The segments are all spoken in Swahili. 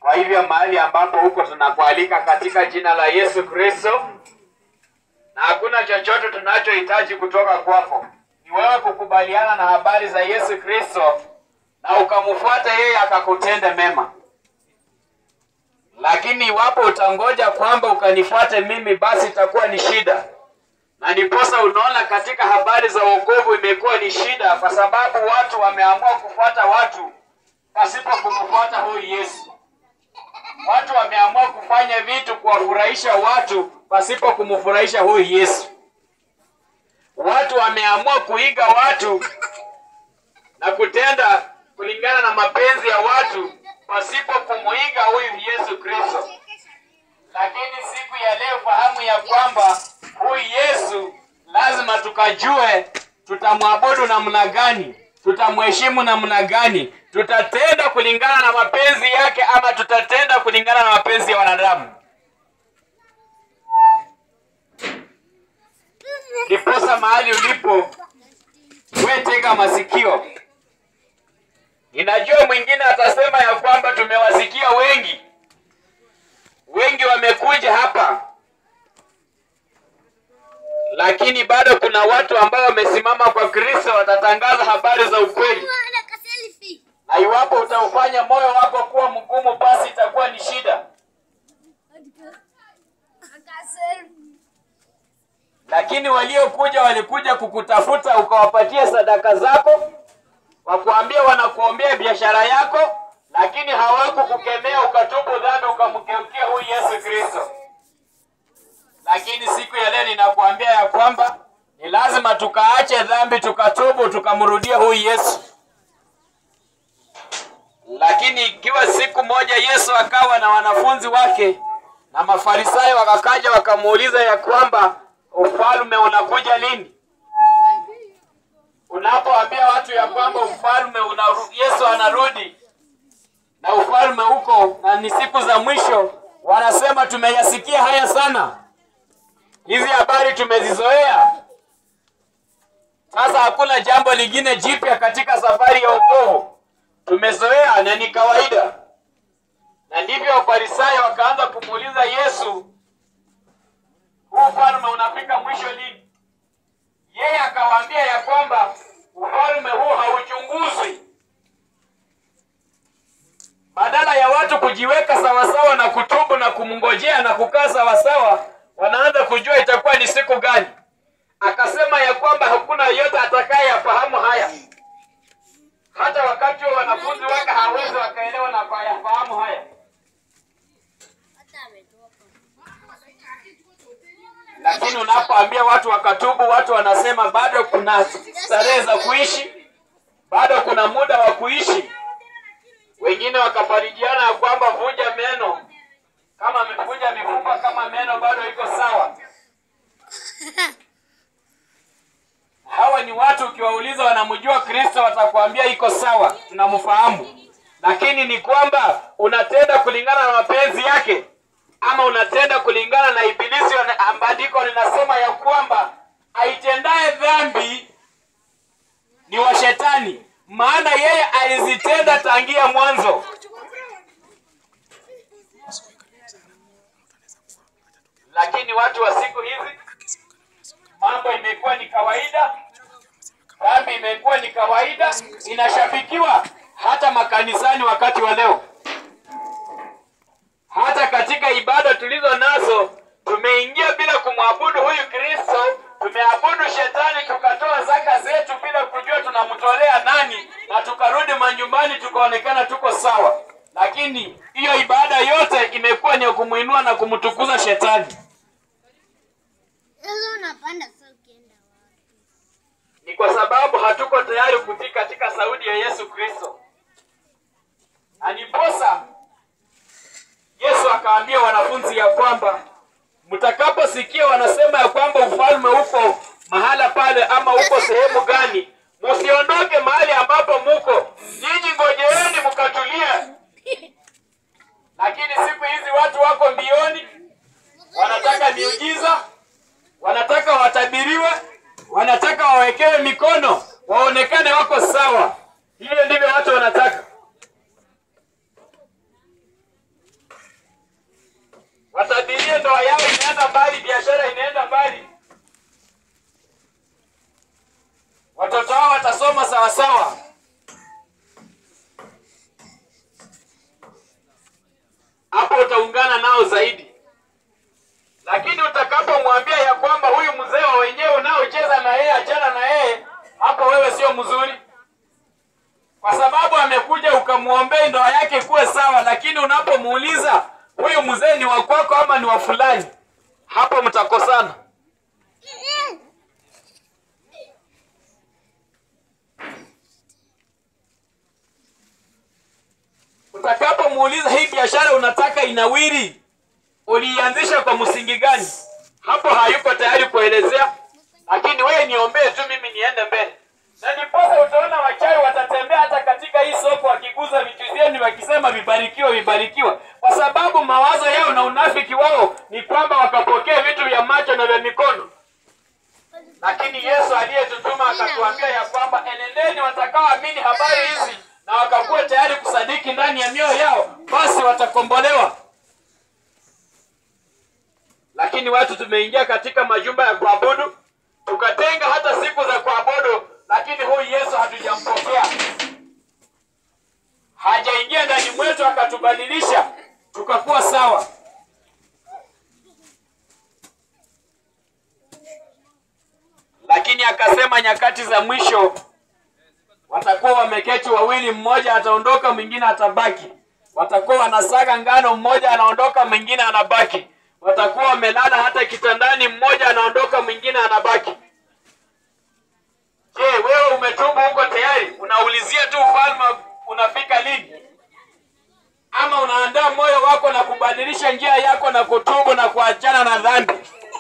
Kwa hivyo mahali ambapo huko tunakualika katika jina la Yesu Kristo, na hakuna chochote tunachohitaji kutoka kwako, ni wewe kukubaliana na habari za Yesu Kristo na ukamfuata yeye akakutende mema. Lakini iwapo utangoja kwamba ukanifuate mimi, basi itakuwa ni shida, na ndiposa unaona katika habari za wokovu imekuwa ni shida, kwa sababu watu wameamua kufuata watu pasipo kumfuata huyu Yesu. Watu wameamua kufanya vitu kuwafurahisha watu pasipo kumfurahisha huyu Yesu. Watu wameamua kuiga watu na kutenda kulingana na mapenzi ya watu pasipo kumuiga huyu Yesu Kristo. Lakini siku ya leo fahamu ya kwamba huyu Yesu lazima tukajue tutamwabudu namna gani, tutamheshimu namna gani, tutatenda kulingana na mapenzi yake ama tutatenda kulingana na mapenzi ya wanadamu. Ndiposa mahali ulipo, we tega masikio. Ninajua mwingine atasema ya kwamba tumewasikia wengi, wengi wamekuja hapa, lakini bado kuna watu ambao wamesimama kwa Kristo, watatangaza habari za ukweli, na iwapo utaufanya moyo wako kuwa mgumu, basi itakuwa ni shida. Lakini waliokuja walikuja kukutafuta, ukawapatia sadaka zako, wakuambia wanakuombea biashara yako, lakini hawakukukemea ukatubu dhambi, ukamgeukia huyu Yesu Kristo. Lakini siku ya leo ninakuambia ya kwamba ni lazima tukaache dhambi, tukatubu, tukamrudia huyu Yesu. Lakini ikiwa siku moja Yesu akawa na wanafunzi wake na Mafarisayo wakakaja wakamuuliza ya kwamba ufalme unakuja lini? Unapoambia watu ya kwamba ufalme unaru, Yesu anarudi na ufalme huko na ni siku za mwisho, wanasema tumeyasikia haya sana, hizi habari tumezizoea. Sasa hakuna jambo lingine jipya katika safari ya wokovu, tumezoea na ni kawaida. Na ndivyo Wafarisayo wakaanza kumuuliza Yesu, huu ufalme unafika mwisho lini? Yeye akawaambia ya kwamba ufalme huu hauchunguzwi. Badala ya watu kujiweka sawasawa na kutubu na kumngojea na kukaa sawasawa, wanaanza kujua itakuwa ni siku gani. Akasema ya kwamba hakuna yeyote atakayeyafahamu haya, hata wakati wa wanafunzi wake hawezi wakaelewa na kuyafahamu haya. Lakini unapoambia watu wakatubu, watu wanasema bado kuna starehe za kuishi, bado kuna muda wa kuishi. Wengine wakafarijiana ya kwamba vunja meno, kama amevunja mifupa, kama meno bado iko sawa. Hawa ni watu ukiwauliza wanamjua Kristo, watakwambia iko sawa, tunamfahamu. Lakini ni kwamba unatenda kulingana na mapenzi yake ama unatenda kulingana na Ibilisi. Andiko linasema ya kwamba aitendaye dhambi ni wa Shetani, maana yeye alizitenda tangia mwanzo. Lakini watu wa siku hizi, mambo imekuwa ni kawaida, dhambi imekuwa ni kawaida, inashabikiwa hata makanisani wakati wa leo hata katika ibada tulizo nazo tumeingia bila kumwabudu huyu Kristo, tumeabudu shetani, tukatoa zaka zetu bila kujua tunamtolea nani, na tukarudi manyumbani tukaonekana tuko sawa. Lakini hiyo ibada yote imekuwa ni ya kumwinua na kumtukuza shetani. Sasa unapanda sasa ukienda wapi? Ni kwa sababu hatuko tayari kutii katika sauti ya Yesu Kristo. Aniposa Yesu akaambia wanafunzi ya kwamba mtakaposikia wanasema ya kwamba ufalme uko mahala pale ama uko sehemu gani, msiondoke mahali ambapo muko, nyinyi ngojeeni mkatulia. Lakini siku hizi watu wako mbioni, wanataka miujiza, wanataka watabiriwe, wanataka wawekewe mikono, waonekane wako sawa. Hivyo ndivyo watu wanataka. ndoa yao inaenda mbali, biashara inaenda mbali, watoto wao watasoma sawasawa. Hapo utaungana nao zaidi, lakini utakapomwambia ya kwamba huyu mzee wa wenyewe unaocheza na yeye, achana na yeye, hapo wewe sio mzuri kwa sababu amekuja ukamwombea ndoa yake kuwe sawa, lakini unapomuuliza huyu mzee ni wa kwako ama ni wa fulani, hapo mtakosana. Utakapomuuliza hii biashara unataka inawiri, uliianzisha kwa msingi gani, hapo hayuko tayari kuelezea, lakini wewe niombee tu mimi niende mbele na ndiposa utaona wachawi watatembea hata katika hii soko wakiguza vitu vyenu wakisema vibarikiwa vibarikiwa, kwa sababu mawazo yao na unafiki wao ni kwamba wakapokea vitu vya macho na vya mikono. Lakini Yesu aliyetutuma akatuambia ya kwamba enendeni, watakaoamini habari hizi na wakakuwa tayari kusadiki ndani ya mioyo yao, basi watakombolewa. Lakini watu tumeingia katika majumba ya kuabudu tukatenga hata siku za kuabudu, lakini huyu Yesu hatujampokea, hajaingia ndani mwetu akatubadilisha tukakuwa sawa. Lakini akasema nyakati za mwisho watakuwa wameketi wawili, mmoja ataondoka, mwingine atabaki. Watakuwa wanasaga ngano, mmoja anaondoka, mwingine anabaki. Watakuwa wamelala hata kitandani, mmoja anaondoka, mwingine anabaki. Je, wewe umetubu huko tayari? Unaulizia tu ufalme unafika lini? Ama unaandaa moyo wako na kubadilisha njia yako na kutubu na kuachana na dhambi?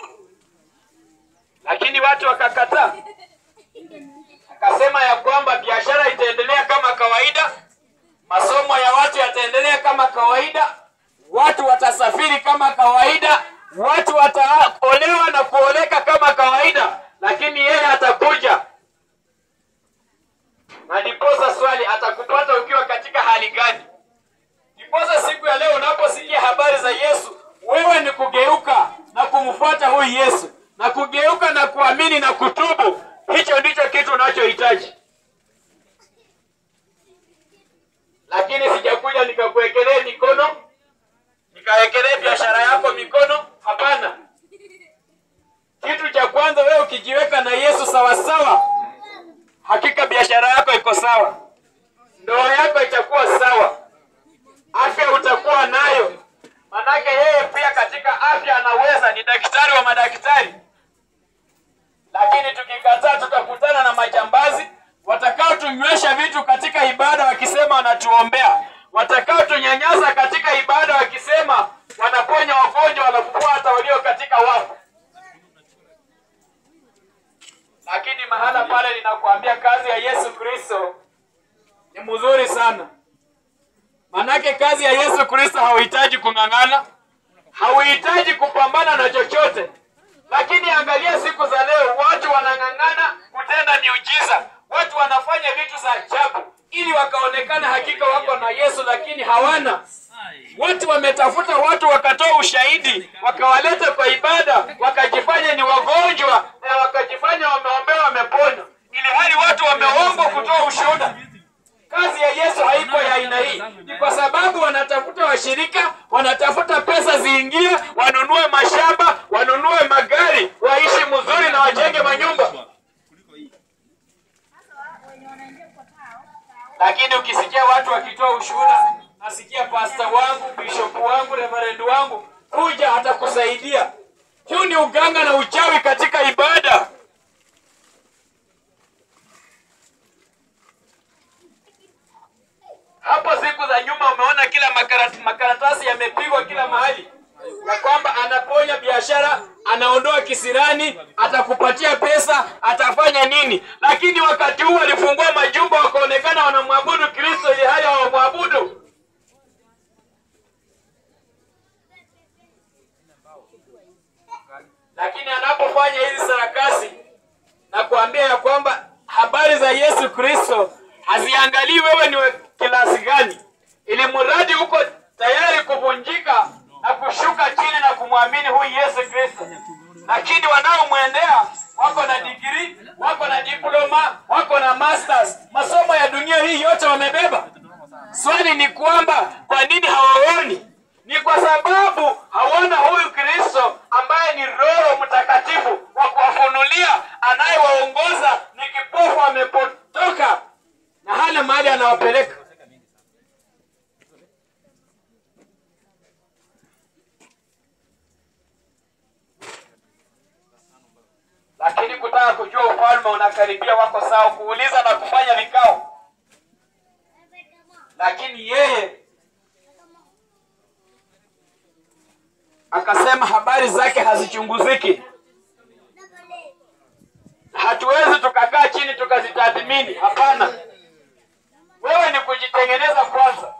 Lakini watu wakakataa, akasema ya kwamba biashara itaendelea kama kawaida, masomo ya watu yataendelea kama kawaida, watu watasafiri kama kawaida, watu wataolewa na kuoleka kama kawaida, lakini yeye atakuja na ndiposa swali atakupata ukiwa katika hali gani? Ndiposa siku ya leo unaposikia habari za Yesu, wewe ni kugeuka na kumfuata huyu Yesu, na kugeuka na kuamini na kutubu. Hicho ndicho kitu unachohitaji. Lakini sijakuja nikakuwekelee mikono, nikawekelee biashara yako mikono. Hapana. Kitu cha kwanza, wewe ukijiweka na Yesu sawasawa hakika biashara yako iko sawa, ndoa yako itakuwa sawa, afya utakuwa nayo. Manake yeye pia katika afya anaweza, ni daktari wa madaktari. Lakini tukikataa, tutakutana na majambazi watakao tunywesha vitu katika ibada wakisema wanatuombea, watakao tunyanyasa katika ibada wakisema wanaponya wagonjwa, wanafufua hata walio katika wafu lakini mahala pale ninakuambia kazi ya Yesu Kristo ni mzuri sana. Manake kazi ya Yesu Kristo hauhitaji kung'ang'ana, hauhitaji kupambana na chochote. Lakini angalia siku za leo, watu wanang'ang'ana kutenda miujiza, watu wanafanya vitu za ajabu ili wakaonekana hakika wako na Yesu, lakini hawana. Watu wametafuta watu wakatoa ushahidi, wakawaleta kwa ibada, wakajifanya ni wagonjwa na wakajifanya wameombewa, wamepona, ili hali watu wameombwa kutoa ushuhuda. Kazi ya Yesu haiko ya aina hii, ni kwa sababu wanatafuta washirika, wanatafuta pesa ziingie, wanunue mashamba, wanunue magari, waishi mzuri na wajenge manyumba. Lakini ukisikia watu wakitoa ushuhuda, nasikia pasta wangu, bishop wangu, reverend wangu, kuja atakusaidia. Huu ni uganga na uchawi katika ibada. Hapo siku za nyuma umeona kila makarat, makaratasi yamepigwa kila mahali ya kwamba anaponya biashara, anaondoa kisirani, atakupatia pesa, atafanya nini. Lakini wakati huu walifungua majumba, wakaonekana wanamwabudu Kristo ili hali hawamwabudu. Lakini anapofanya hizi sarakasi na kuambia ya kwamba habari za Yesu Kristo haziangalii wewe ni wa kilasi gani, ili mradi uko tayari kuvunjika na kushuka chini na kum kumwamini huyu Yesu Kristo, lakini wanaomwendea wako na digrii, wako na diploma, wako na masters, masomo ya dunia hii yote wamebeba. Swali ni kwamba kwa nini hawaoni? Ni kwa sababu hawana huyu Kristo ambaye ni Roho Mtakatifu wa kuwafunulia, anayewaongoza. Ni kipofu amepotoka na hana mahali anawapeleka. Lakini kutaka kujua ufalme unakaribia, wako sawa kuuliza na kufanya vikao, lakini yeye akasema habari zake hazichunguziki. Hatuwezi tukakaa chini tukazitathmini. Hapana, wewe ni kujitengeneza kwanza.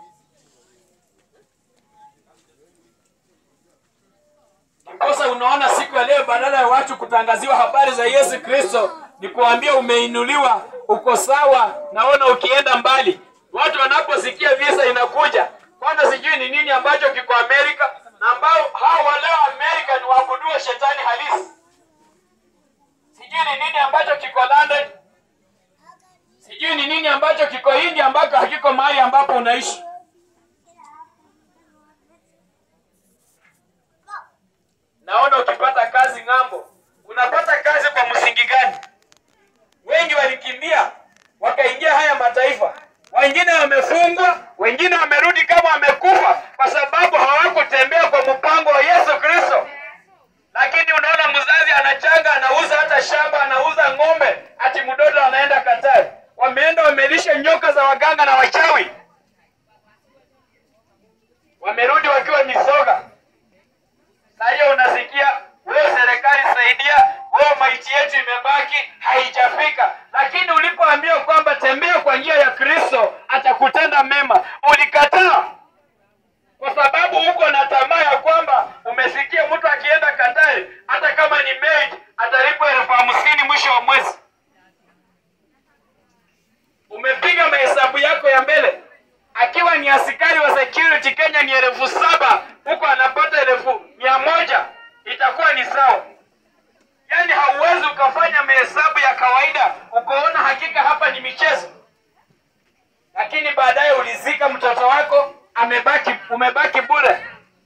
Ndiposa unaona siku ya leo, badala ya watu kutangaziwa habari za Yesu Kristo, ni kuambia umeinuliwa, uko sawa, naona ukienda mbali. Watu wanaposikia visa inakuja, kwanza sijui ni nini ambacho kiko Amerika, na ambao hao waleo Amerika ni waabuduo shetani halisi. Sijui ni nini ambacho kiko London, sijui ni nini ambacho kiko India ambako hakiko mahali ambapo unaishi. Naona ukipata kazi ng'ambo, unapata kazi kwa msingi gani? Wengi walikimbia wakaingia haya mataifa, wengine wamefungwa, wengine wamerudi kama wamekufa, kwa sababu hawakutembea kwa mpango wa Yesu Kristo. Lakini unaona mzazi anachanga, anauza hata shamba, anauza ng'ombe, ati mtoto anaenda Katari. Wameenda wamelisha nyoka za waganga na wachawi, wamerudi wakiwa misoga. Na hiyo unasikia wewe, serikali saidia, wewe, maiti yetu imebaki haijafika. Lakini ulipoambiwa kwamba tembea kwa njia ya Kristo atakutenda mema, ulikataa kwa sababu uko na tamaa ya kwamba umesikia mtu akienda Katari, hata kama ni maid atalipwa elfu hamsini mwisho wa mwezi. Umepiga mahesabu yako ya mbele, akiwa ni askari wa security Kenya ni elfu saba huko anapata elfu mia moja itakuwa ni sawa. Yaani hauwezi ukafanya mahesabu ya kawaida ukaona hakika hapa ni michezo, lakini baadaye ulizika mtoto wako amebaki, umebaki bure.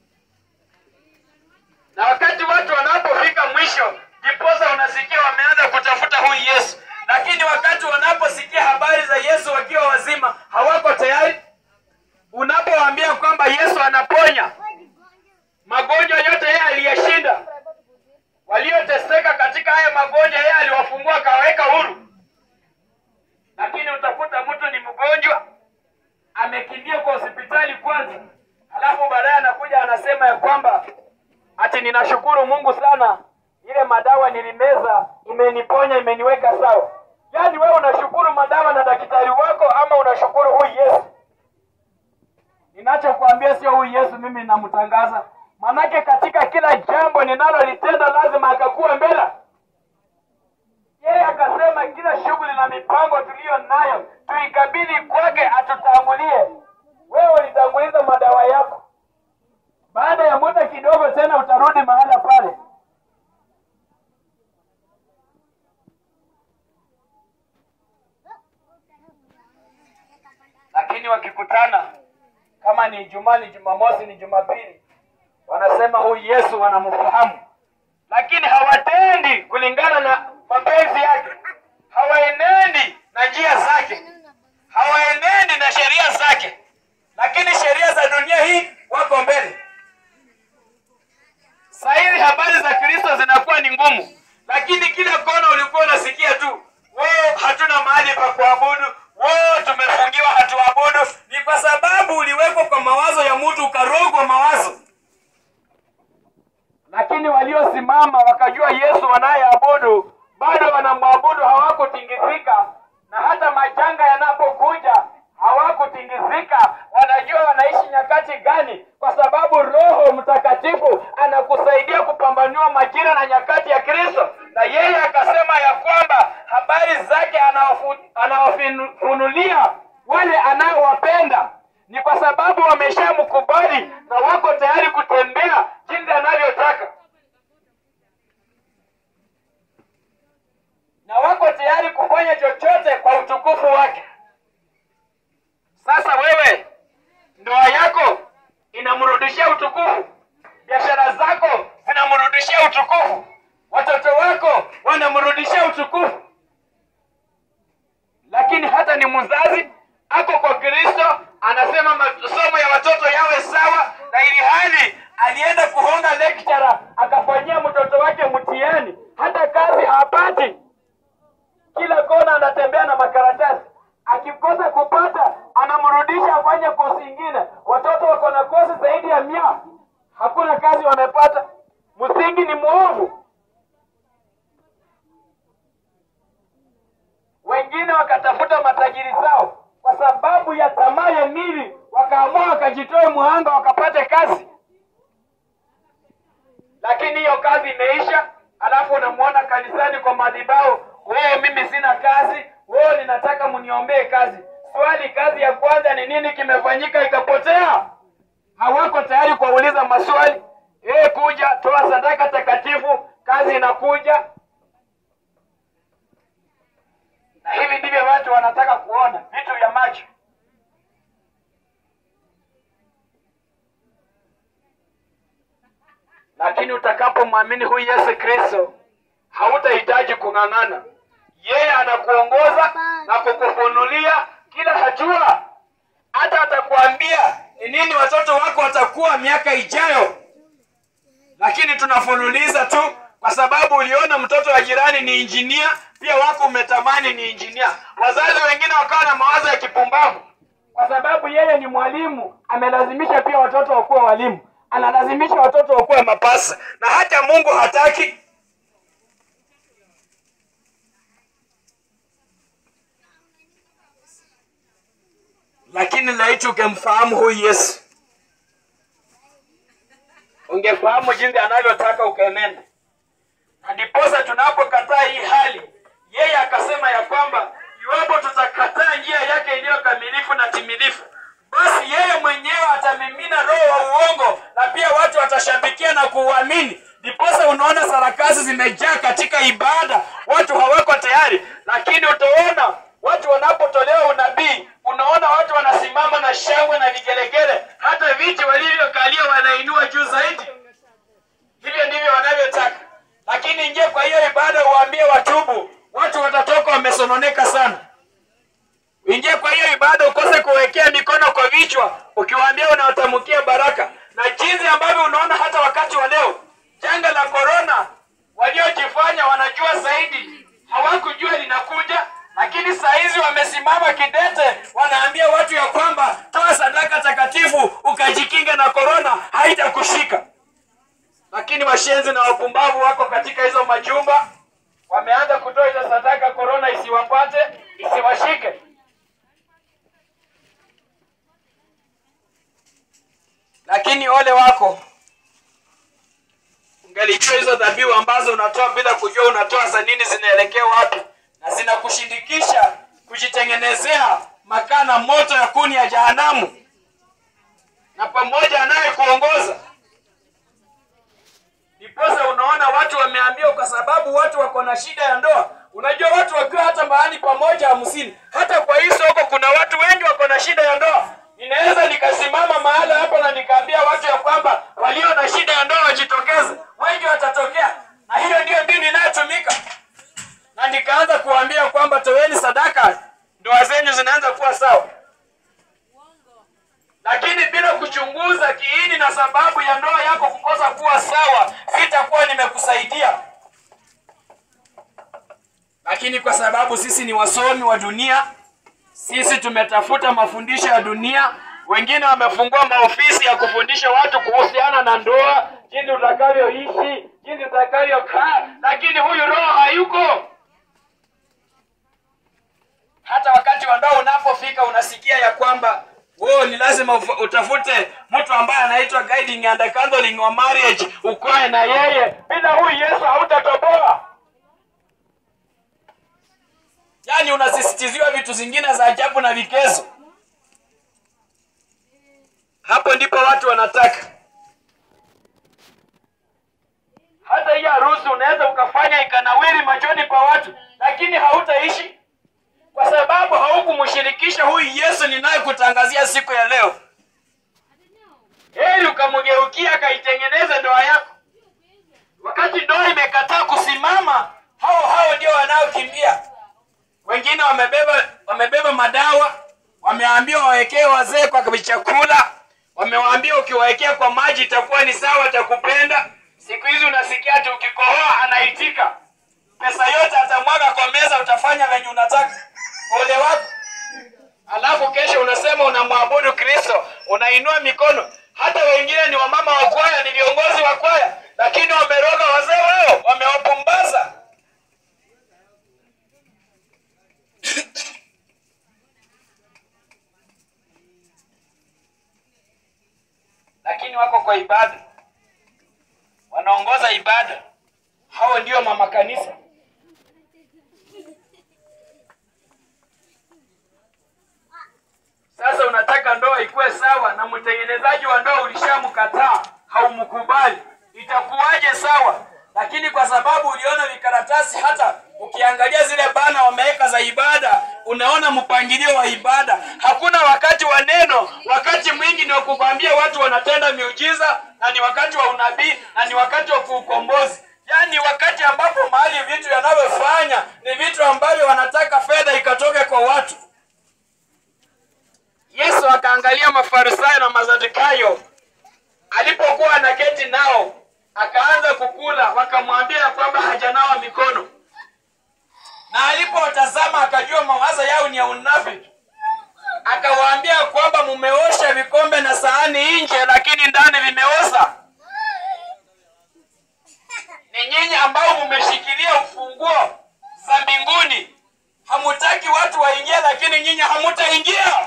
Na wakati watu wanapofika mwisho, ndiposa unasikia wameanza kutafuta huyu Yesu, lakini wakati wanaposikia habari za Yesu wakiwa wazima hawako tayari. Unapowaambia kwamba Yesu anaponya magonjwa yote, yeye aliyeshinda. Walioteseka katika haya magonjwa, yeye aliwafungua akawaweka huru. Lakini utakuta mtu ni mgonjwa amekimbia kwa hospitali kwanza, alafu baadaye anakuja anasema ya kwamba ati ninashukuru Mungu sana, ile madawa nilimeza imeniponya, imeniweka sawa. Yaani wewe unashukuru madawa na daktari wako ama unashukuru huyu Yesu? Ninachokuambia sio huyu Yesu mimi namtangaza, manake katika kila jambo ninalolitenda lazima akakuwa mbele. Yeye akasema kila shughuli na mipango tuliyo nayo tuikabidhi kwake atutangulie. Wewe ulitanguliza madawa yako, baada ya muda kidogo tena utarudi mahala pale. Lakini wakikutana kama ni Ijumaa, ni Jumamosi, ni Jumapili, wanasema huyu Yesu wanamfahamu, lakini hawatendi kulingana na mapenzi yake, hawaenendi na njia zake, hawaenendi na sheria zake, lakini sheria za dunia hii wako mbele. Saa hizi habari za Kristo zinakuwa ni ngumu, lakini kila kona ulikuwa unasikia tu, wao hatuna mahali pa kuabudu, wao tumefungiwa, hatuabudu. Ni kwa sababu uliwekwa kwa mawazo ya mtu, ukarogwa mawazo lakini waliosimama wakajua Yesu wanayeabudu bado wanamwabudu, hawakutingizika. Na hata majanga yanapokuja hawakutingizika, wanajua wanaishi nyakati gani, kwa sababu Roho Mtakatifu anakusaidia kupambanua majira na nyakati ya Kristo. Na yeye akasema ya kwamba habari zake anawafu- anawafunulia wale anaowapenda ni kwa sababu wameshamkubali na wako tayari kutembea jinsi anavyotaka. kusema masomo ya watoto yawe sawa, na ili hali alienda kuhonga lecturer akafanyia mtoto wake mtihani, hata kazi hapati. Kila kona anatembea na makaratasi, akikosa kupata anamrudisha afanye kosi ingine. Watoto wako na kosi zaidi ya mia, hakuna kazi wamepata. Msingi ni mwovu. Wengine wakatafuta matajiri zao kwa sababu ya tamaa ya mili, wakaamua wakajitoe muhanga wakapate kazi, lakini hiyo kazi imeisha. Alafu unamwona kanisani kwa madhabahu, wewe, mimi sina kazi, wewe, ninataka mniombee kazi. Swali, kazi ya kwanza ni nini kimefanyika ikapotea? Hawako tayari kuwauliza maswali. Eh, kuja toa sadaka takatifu, kazi inakuja. Na hivi ndivyo watu wanataka kuona vitu vya macho. Lakini utakapomwamini huyu Yesu Kristo, hautahitaji kung'ang'ana. Yeye anakuongoza na kukufunulia kila hatua, hata atakuambia ni nini watoto wako watakuwa miaka ijayo. Lakini tunafululiza tu kwa sababu uliona mtoto wa jirani ni injinia, pia wako umetamani ni injinia. Wazazi wengine wakawa na mawazo ya kipumbavu, kwa sababu yeye ni mwalimu, amelazimisha pia watoto wakuwe walimu, analazimisha watoto wakuwe mapasa, na hata Mungu hataki. Lakini laiti ukemfahamu huyu Yesu, ungefahamu jinsi anavyotaka ukenenda. Na ndiposa tunapokataa hii hali, yeye akasema ya kwamba iwapo tutakataa njia yake iliyo kamilifu na timilifu, basi yeye mwenyewe atamimina roho wa uongo na pia watu watashabikia na kuuamini. Ndiposa unaona sarakasi zimejaa katika ibada, watu hawako tayari. Lakini utaona watu wanapotolewa unabii, unaona watu wanasimama na shangwe na vigelegele, hata viti walivyokalia wanainua juu zaidi. Hivyo ndivyo wanavyotaka. Lakini ingie kwa hiyo ibada, uwaambie watubu, watu watatoka wamesononeka sana. Uingie kwa hiyo ibada, ukose kuwekea mikono kwa vichwa, ukiwaambia unawatamkia baraka. Na jinsi ambavyo unaona hata wakati wa leo, janga la korona, waliojifanya wanajua zaidi, hawakujua linakuja, lakini saa hizi wamesimama kidete, wanaambia watu ya kwamba toa sadaka takatifu ukajikinga na korona, haitakushika lakini washenzi na wapumbavu wako katika hizo majumba, wameanza kutoa hizo sadaka, korona isiwapate, isiwashike. Lakini ole wako ungelijua hizo dhabihu ambazo unatoa bila kujua unatoa za nini, zinaelekea wapi, na zinakushindikisha kujitengenezea makaa na moto ya kuni ya jahanamu, na pamoja anayekuongoza Ndiposa unaona watu wameambiwa, kwa sababu watu wako na shida ya ndoa. Unajua watu wakiwa hata mahali pamoja hamsini, hata kwa hii soko kuna watu wengi wako na shida ya ndoa. Ninaweza nikasimama mahala hapo na nikaambia watu ya kwamba walio na shida ya ndoa wajitokeze, wengi watatokea, na hiyo ndiyo dini inayotumika. Na nikaanza kuambia kwamba toweni sadaka, ndoa zenyu zinaanza kuwa sawa lakini bila kuchunguza kiini na sababu ya ndoa yako kukosa kuwa sawa, sitakuwa nimekusaidia. Lakini kwa sababu sisi ni wasomi wa dunia, sisi tumetafuta mafundisho ya dunia. Wengine wamefungua maofisi ya kufundisha watu kuhusiana na ndoa, jinsi utakavyoishi, jinsi utakavyokaa, lakini huyu roho hayuko. Hata wakati wa ndoa unapofika, unasikia ya kwamba wewe ni lazima uf- utafute mtu ambaye anaitwa guiding and counseling wa marriage, ukae na yeye. Bila huyu Yesu hautatoboa. Yaani unasisitiziwa vitu zingine za ajabu na vikezo. Hapo ndipo watu wanataka. Hata hii harusi unaweza ukafanya ikanawiri machoni pa watu, lakini hautaishi kwa sababu haukumshirikisha huyu Yesu ninayekutangazia siku ya leo. Heri ukamgeukia akaitengeneza ndoa yako. Wakati ndoa imekataa kusimama, hao hao ndio wanaokimbia. Wengine wamebeba wamebeba madawa, wameambiwa wawekee wazee kwa chakula, wamewaambia ukiwawekea kwa maji itakuwa ni sawa, atakupenda. Siku hizi unasikia ati ukikohoa anaitika, pesa yote atamwaga kwa meza, utafanya venye unataka. Ole wako. Alafu kesho unasema unamwabudu Kristo, unainua mikono. Hata wengine ni wamama wa kwaya, ni viongozi wa kwaya, lakini wameroga wazee wao, wamewapumbaza. lakini wako kwa ibada, wanaongoza ibada. Hao ndio mama kanisa. Sasa unataka ndoa ikuwe sawa, na mtengenezaji wa ndoa ulishamkataa, haumkubali, itakuwaje sawa? Lakini kwa sababu uliona vikaratasi, hata ukiangalia zile bana wameweka za ibada, unaona mpangilio wa ibada. Hakuna wakati wa neno, wakati mwingi ni wa kukwambia watu wanatenda miujiza, na ni wakati wa unabii, na ni wakati wa kuukombozi. Yaani wakati ambapo mahali vitu yanavyofanya ni vitu ambavyo wanataka fedha ikatoke kwa watu. Yesu akaangalia Mafarisayo na Masadukayo alipokuwa anaketi nao, akaanza kukula, wakamwambia ya kwamba hajanawa mikono, na alipowatazama akajua mawazo yao ni ya unafiki. Akawaambia kwamba mumeosha vikombe na sahani nje, lakini ndani vimeoza. Ni nyinyi ambao mumeshikilia ufunguo za mbinguni, hamutaki watu waingie, lakini nyinyi hamutaingia.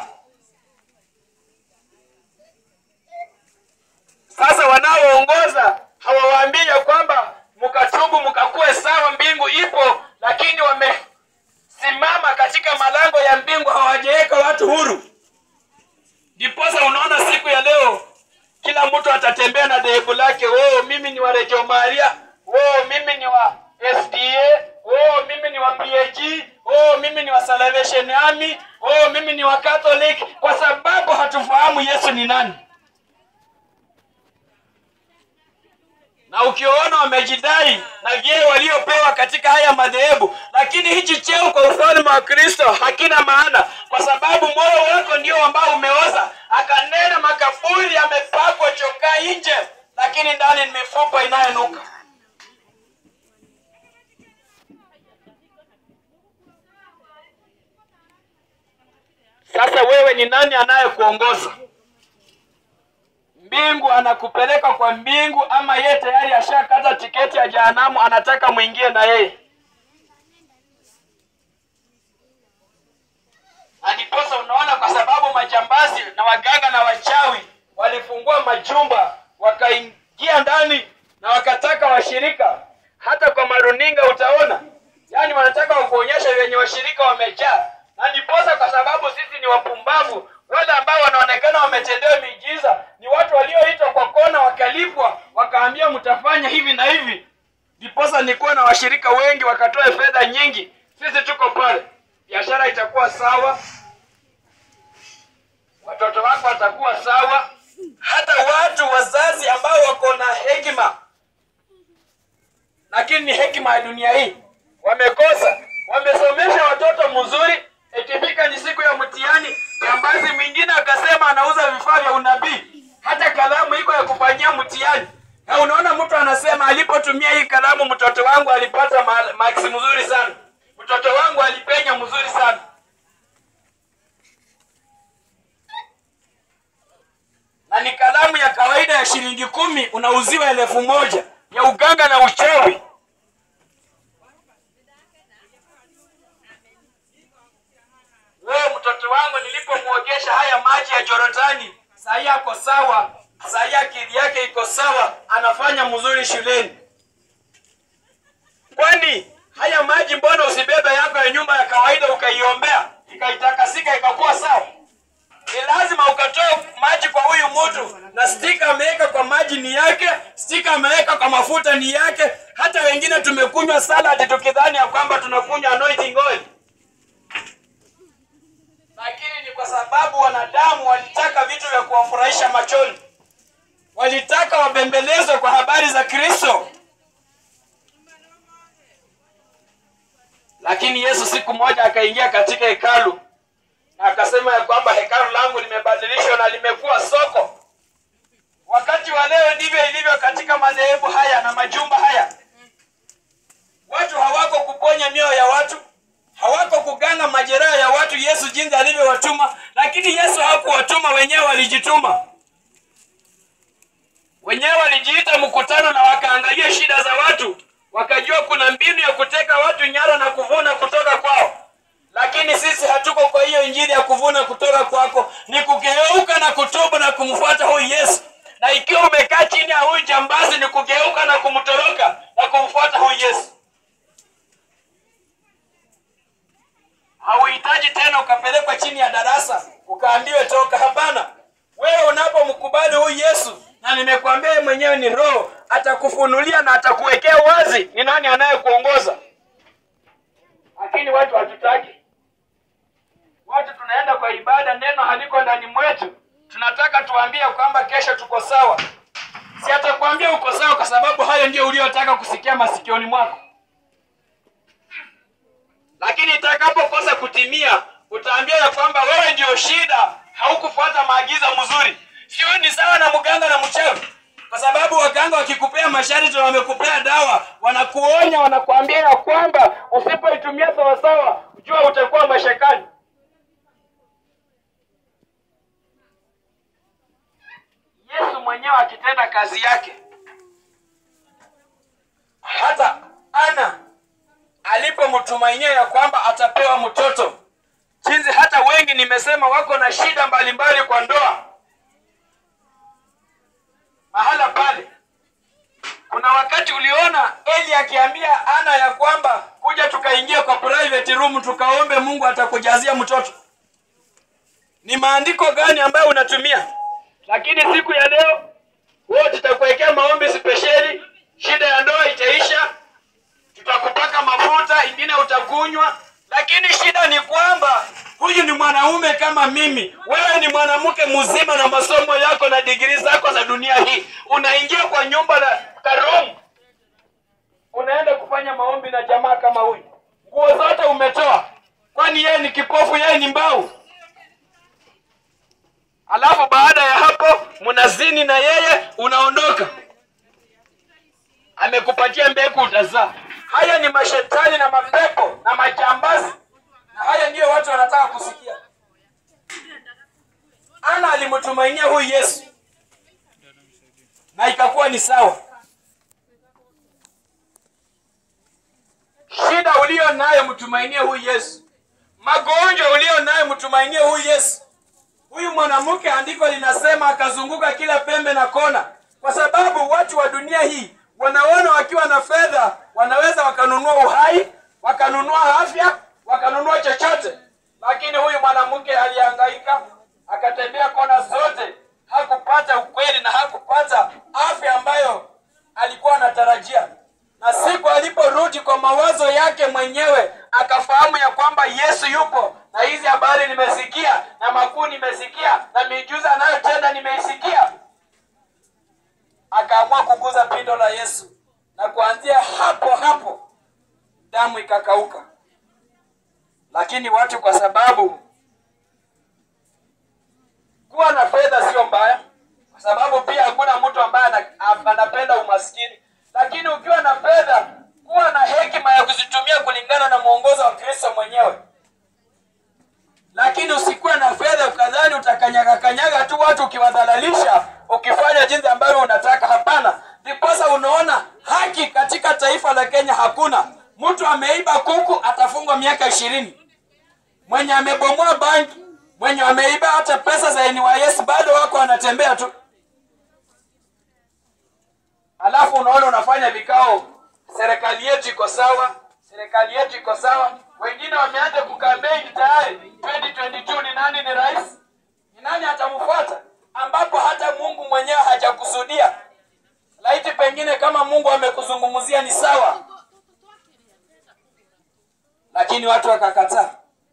Sasa wanaoongoza hawawaambii ya kwamba mkatubu mkakuwe sawa, mbingu ipo, lakini wamesimama katika malango ya mbingu, hawajaweka watu huru. Ndiposa unaona siku ya leo kila mtu atatembea na dhehebu lake. Oh, mimi ni wa Reggio Maria. Oh, mimi ni wa SDA. Oh, mimi ni wa PAG. Oh, mimi ni wa Salvation Army. Oh, mimi ni wa Catholic, kwa sababu hatufahamu Yesu ni nani. na ukiwaona wamejidai na vyeo waliopewa katika haya madhehebu, lakini hichi cheo kwa ufalme wa Kristo hakina maana, kwa sababu moyo wako ndio ambao umeoza. Akanena makaburi yamepakwa chokaa nje, lakini ndani ni mifupa inayonuka. Sasa wewe ni nani anayekuongoza? mbingu anakupeleka kwa mbingu, ama yeye tayari ashakata tiketi ya jehanamu, anataka mwingie na yeye? Na ndiposa unaona, kwa sababu majambazi na waganga na wachawi walifungua majumba wakaingia ndani na wakataka washirika. Hata kwa maruninga utaona, yaani wanataka kuonyesha wenye washirika wamejaa, na ndiposa kwa sababu sisi ni wapumbavu wale ambao wanaonekana wametendewa miujiza ni watu walioitwa kwa kona, wakalipwa, wakaambia mtafanya hivi na hivi. Ndiposa nikuwa na washirika wengi, wakatoa fedha nyingi. Sisi tuko pale, biashara itakuwa sawa, watoto wako watakuwa sawa, hata watu wazazi ambao wako na hekima, lakini ni hekima ya dunia hii wamekosa. Wamesomesha watoto mzuri, ikifika ni siku ya mtihani jambazi mwingine akasema anauza vifaa vya unabii, hata kalamu iko ya kufanyia mtihani. Na unaona mtu anasema alipotumia hii kalamu mtoto wangu alipata ma maksi mzuri sana, mtoto wangu alipenya mzuri sana. Na ni kalamu ya kawaida ya shilingi kumi, unauziwa elfu moja ya uganga na uchawi. Wewe mtoto wangu nilipomwogesha haya maji ya Jorodani, saa hii ako sawa, saa hii akili yake iko sawa, anafanya mzuri shuleni. Kwani haya maji, mbona usibebe yako ya nyumba ya kawaida ukaiombea ikaitakasika ikakuwa sawa? Ni lazima ukatoa maji kwa huyu mtu, na stika ameweka kwa maji ni yake, stika ameweka kwa mafuta ni yake. Hata wengine tumekunywa salad tukidhani ya kwamba tunakunywa anointing oil lakini ni kwa sababu wanadamu walitaka vitu vya kuwafurahisha machoni, walitaka wabembelezwe kwa habari za Kristo. Lakini Yesu siku moja akaingia katika hekalu na akasema ya kwamba hekalu langu limebadilishwa na limekuwa soko. Wakati wa leo ndivyo ilivyo katika madhehebu haya na majumba haya. Watu hawako kuponya mioyo ya watu, hawako kuganga majeraha ya watu Yesu jinsi alivyowatuma, lakini Yesu hakuwatuma, wenyewe walijituma. Wenyewe walijiita mkutano na wakaangalia shida za watu, wakajua kuna mbinu ya kuteka watu nyara na kuvuna kutoka kwao. Lakini sisi hatuko kwa hiyo injili ya kuvuna kutoka kwako, ni kugeuka na kutubu na kumfuata huyu Yesu. Na ikiwa umekaa chini ya huyu jambazi, ni kugeuka na kumtoroka na kumfuata huyu Yesu. Hauhitaji tena ukapelekwa chini ya darasa ukaambiwe toka. Hapana, wewe unapomkubali huyu Yesu, na nimekuambia yeye mwenyewe ni Roho, atakufunulia na atakuwekea wazi ni nani anayekuongoza. Lakini watu hatutaki. Watu tunaenda kwa ibada, neno haliko ndani mwetu. Tunataka tuambie kwamba kesho tuko sawa. Si atakwambia uko sawa, kwa sababu hayo ndio uliyotaka kusikia masikioni mwako lakini itakapokosa kutimia utaambia ya kwamba wewe ndio shida, haukufuata maagizo mzuri. Sio ni sawa na mganga na mchawi, kwa sababu waganga wakikupea masharti na wamekupea dawa, wanakuonya, wanakuambia ya kwamba usipoitumia sawasawa, jua utakuwa mashakani. Yesu mwenyewe akitenda kazi yake, hata Ana alipomtumainia ya kwamba atapewa mtoto jinsi hata wengi nimesema wako na shida mbalimbali kwa ndoa mahala pale kuna wakati uliona eli akiambia ana ya kwamba kuja tukaingia kwa private room tukaombe mungu atakujazia mtoto ni maandiko gani ambayo unatumia lakini siku ya leo wewe tutakuwekea maombi spesheli shida ya ndoa itaisha tutakupaka mafuta, ingine utakunywa. Lakini shida ni kwamba huyu ni mwanaume kama mimi, wewe ni mwanamke mzima na masomo yako na digrii zako za dunia hii, unaingia kwa nyumba na karomu, unaenda kufanya maombi na jamaa kama huyu, nguo zote umetoa, kwani yeye ni kipofu, yeye ni mbau? Alafu baada ya hapo mnazini na yeye, unaondoka amekupatia mbegu utazaa. Haya ni mashetani na mapepo na majambazi, na haya ndiyo watu wanataka kusikia. Ana alimtumainia huyu Yesu na ikakuwa ni sawa. Shida ulio nayo mtumainie huyu Yesu, magonjwa ulio nayo mtumainie huyu Yesu. Huyu mwanamke, andiko linasema akazunguka kila pembe na kona, kwa sababu watu wa dunia hii wanaona wakiwa na fedha wanaweza wakanunua uhai, wakanunua afya, wakanunua chochote. Lakini huyu mwanamke alihangaika, akatembea kona zote, hakupata ukweli na hakupata afya ambayo alikuwa anatarajia. Na siku aliporudi kwa mawazo yake mwenyewe, akafahamu ya kwamba Yesu yupo, na hizi habari nimesikia, na makuu nimesikia, na miujiza anayotenda nimeisikia akaamua kuguza pindo la Yesu, na kuanzia hapo hapo damu ikakauka. Lakini watu kwa sababu kuwa na fedha sio mbaya, kwa sababu pia hakuna mtu ambaye ana- anapenda umaskini, lakini ukiwa na fedha, kuwa na hekima ya kuzitumia kulingana na mwongozo wa Kristo mwenyewe. Lakini usikuwe na fedha ukadhani utakanyaga kanyaga tu watu ukiwadhalalisha, ukifanya jinsi ambavyo unataka. Hapana, ndiposa unaona haki katika taifa la Kenya hakuna. Mtu ameiba kuku atafungwa miaka ishirini, mwenye amebomoa banki, mwenye ameiba hata pesa za NYS bado wako wanatembea tu. Alafu unaona unafanya vikao, serikali yetu iko sawa, serikali yetu iko sawa. Wengine wameanza kukampeni tayari, 2022 ni nani ni rais, ni nani atamfuata, ambapo hata Mungu mwenyewe hajakusudia. Laiti pengine kama Mungu amekuzungumzia ni sawa, lakini watu wakakataa.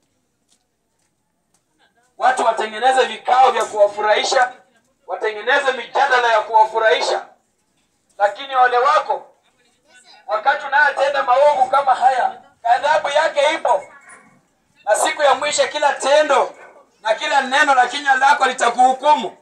Watu watengeneze vikao vya kuwafurahisha, watengeneze mijadala ya kuwafurahisha, lakini wale wako wakati unayotenda maovu kama haya, adhabu yake ipo, na siku ya mwisho kila tendo na kila neno la kinywa lako litakuhukumu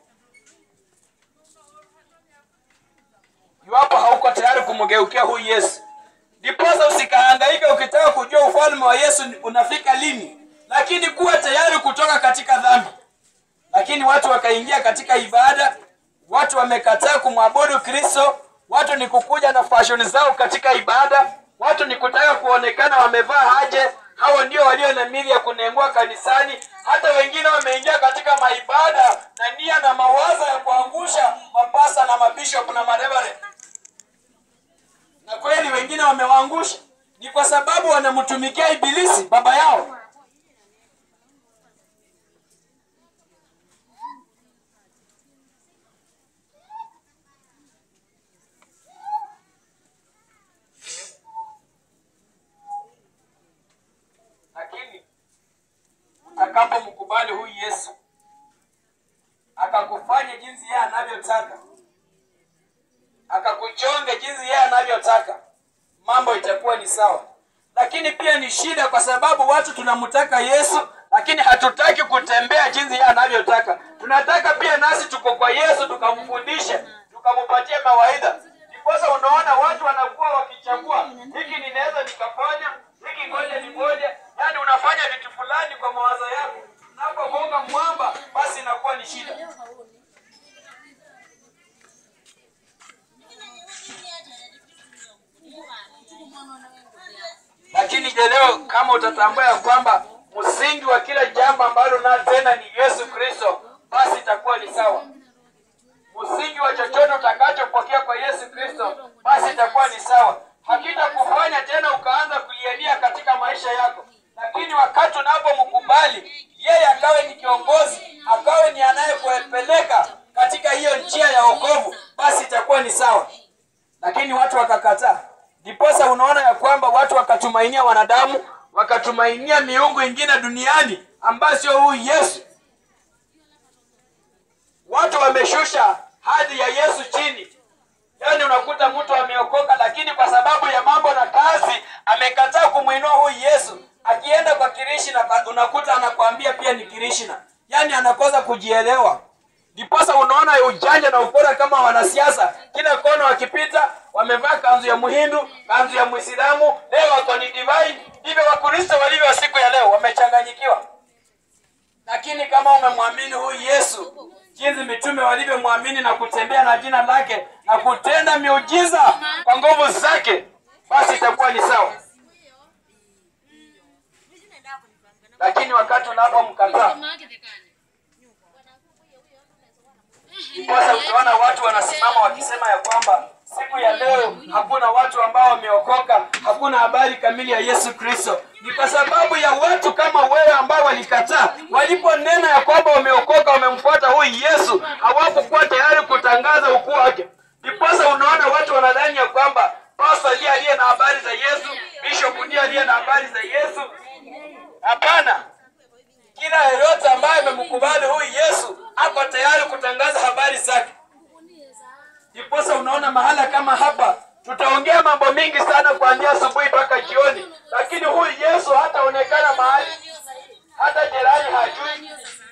iwapo hauko tayari kumgeukia huyu yesu ndiposa usikahangaike ukitaka kujua ufalme wa yesu unafika lini lakini kuwa tayari kutoka katika dhambi lakini watu wakaingia katika ibada watu wamekataa kumwabudu kristo watu ni kukuja na fashoni zao katika ibada watu ni kutaka kuonekana wamevaa aje hawa ndio walio na mili ya kunengua kanisani hata wengine wameingia katika maibada na nia na mawazo ya kuangusha mapasa na mabishop na marebare na kweli wengine wamewaangusha ni kwa sababu wanamtumikia ibilisi baba yao lakini utakapomkubali huyu yesu akakufanya jinsi yeye anavyotaka akakuchonge jinsi yeye anavyotaka mambo itakuwa ni sawa lakini pia ni shida kwa sababu watu tunamtaka yesu lakini hatutaki kutembea jinsi yeye anavyotaka tunataka pia nasi tuko kwa yesu tukamfundishe tukamupatie mawaidha ndiposa unaona watu wanakuwa wakichagua hiki ninaweza nikafanya hiki ngoja ni ngoja yaani unafanya vitu fulani kwa mawazo yako unapogonga mwamba basi inakuwa ni shida lakini je leo kama utatambua ya kwamba msingi wa kila jambo ambalo na tena ni yesu kristo basi itakuwa ni sawa msingi wa chochote utakachopokea kwa yesu kristo basi itakuwa ni sawa hakitakufanya tena ukaanza kulialia katika maisha yako lakini wakati unapomkubali yeye akawe ni kiongozi akawe ni anayekupeleka katika hiyo njia ya wokovu basi itakuwa ni sawa lakini watu wakakataa ndiposa unaona ya kwamba watu wakatumainia wanadamu wakatumainia miungu ingine duniani ambayo sio huyu yesu watu wameshusha hadhi ya yesu chini yaani unakuta mtu ameokoka lakini kwa sababu ya mambo na kazi amekataa kumwinua huyu yesu akienda kwa kirishina unakuta anakwambia pia ni kirishina yaani anakosa kujielewa ndiposa unaona ujanja na upora kama wanasiasa kila kona wakipita wamevaa kanzu ya muhindu kanzu ya mwislamu leo wako ni divine ndivyo wakristo walivyo siku ya leo wamechanganyikiwa lakini kama umemwamini huyu yesu jinsi mitume walivyomwamini na kutembea na jina lake na kutenda miujiza kwa nguvu zake basi itakuwa ni sawa lakini wakati unapomkataa ndiposa utaona watu wanasimama wakisema ya kwamba siku ya leo hakuna watu ambao wameokoka hakuna habari kamili ya yesu kristo ni kwa sababu ya watu kama wewe ambao walikataa waliponena ya kwamba wameokoka wamemfuata huyu yesu hawakukuwa tayari kutangaza ukuu wake ndiposa unaona watu wanadhani ya kwamba pasta ndiye aliye na habari za yesu bishop ndiye aliye na habari za yesu hapana kila yeyote ambaye amemkubali huyu yesu ako tayari kutangaza habari zake ndiposa unaona mahala kama hapa tutaongea mambo mingi sana kuanzia asubuhi mpaka jioni lakini huyu yesu hataonekana mahali hata jirani hajui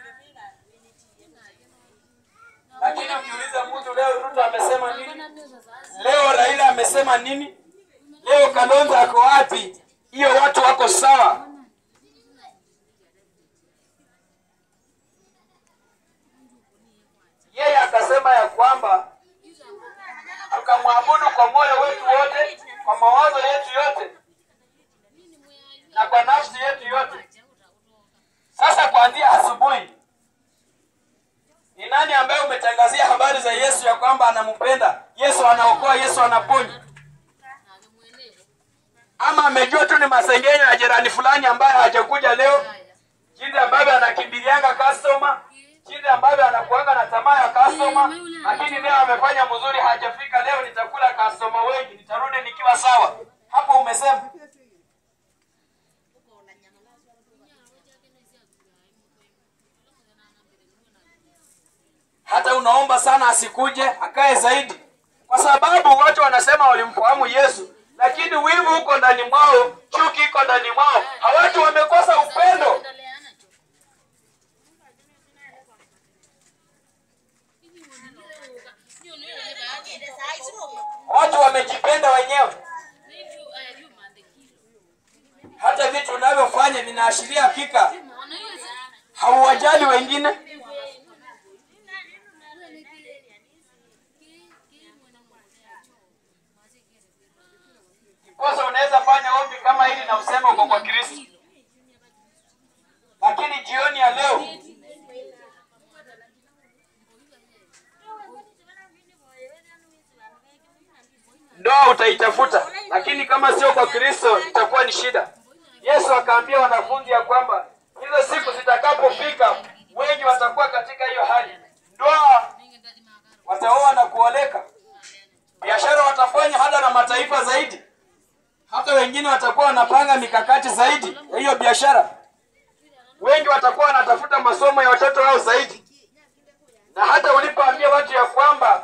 lakini ukiuliza mtu leo ruto amesema nini leo raila amesema nini leo kalonzo ako wapi hiyo watu wako sawa yeye akasema ya kwamba tukamwabudu kwa moyo wetu wote kwa mawazo yetu yote na kwa nafsi yetu yote sasa kuanzia asubuhi ni nani ambaye umetangazia habari za yesu ya kwamba anampenda yesu anaokoa yesu anaponya ama amejua tu ni masengenyo ya jirani fulani ambaye hajakuja leo jinsi ambavyo anakimbilianga customer jinsi ambavyo anakuanga na tamaa ya customer lakini leo amefanya mzuri hajafika leo nitakula customer wengi nitarudi nikiwa sawa hapo umesema hata unaomba sana asikuje akae zaidi kwa sababu watu wanasema walimfahamu yesu lakini wivu uko ndani mwao chuki iko ndani mwao hawatu wamekosa upendo watu wamejipenda wenyewe hata vitu unavyofanya vinaashiria hakika hauwajali wengine Ndiposa unaweza fanya ombi kama hili na useme uko kwa Kristo, lakini jioni ya leo ndoa utaitafuta, lakini kama sio kwa Kristo itakuwa ni shida. Yesu akaambia wanafunzi ya kwamba hizo siku zitakapofika, wengi watakuwa katika hiyo hali, ndoa wataoa na kuoleka, biashara watafanya hata na mataifa zaidi, hata wengine watakuwa wanapanga mikakati zaidi ya hiyo biashara. Wengi watakuwa wanatafuta masomo ya watoto wao zaidi, na hata ulipoambia watu ya kwamba